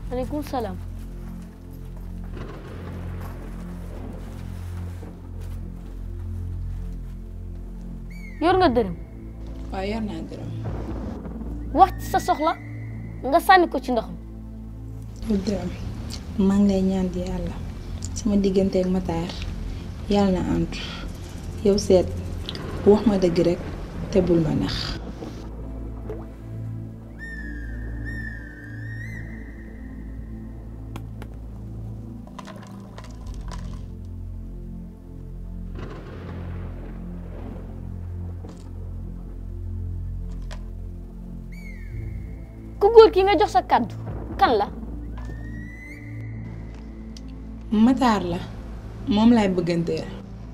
aleykum salaam yor nga dërëm waaw yor naa dërëm wax ci sa soxla nga sànni ko ci ndox mi yow dërëm maa ngi lay ñaan di yàlla sama digganteeg Matar yàlla na antu yow seet wax ma dëgg rek te bul ma nax ku góor ki nga jox sa kàddu kan la Matar la moom laay bëgganteel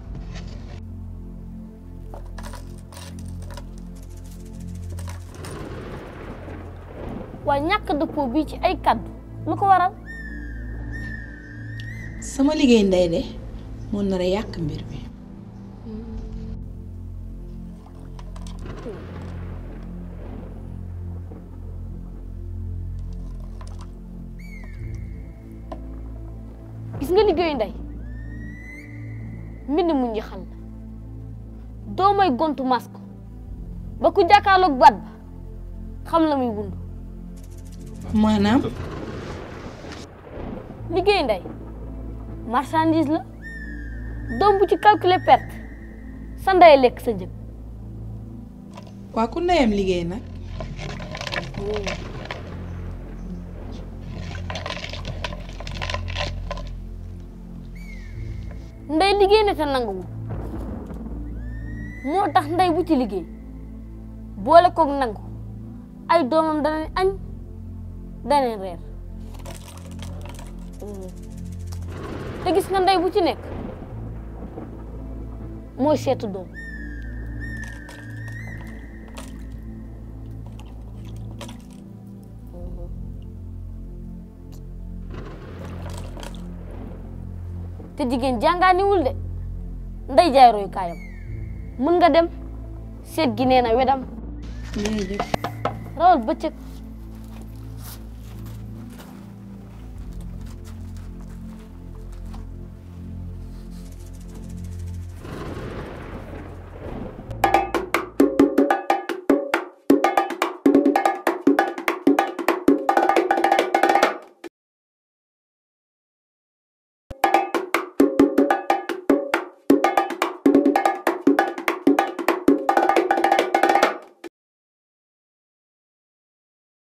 waaye ñàkk dëppoo bii ci ay kàddu lu ko waral sama liggéey ndey de moo nar a yàq mbir mi gis nga liggéeyu ndey mbind mu njaxal la doo may gontu masque ba ku jàkkaarloog baat ba xam la muy wund maanaam liggéey ndey marchandise la doom bu ci calculer perte sa ndey lekk sa njëg waa ku ndeyam liggéey nag ndey liggéey na te nanguwul moo tax ndey bu ci liggéey boole koog nangu ay doomam danañ añ danañ reer te gis nga ndey bu ci nekk mooy seetu doom te jigéen jàngaaniwul de ndey jaay royu kaayam mën nga dem seet gi nee na wedam jërëjëf rawal bëccëg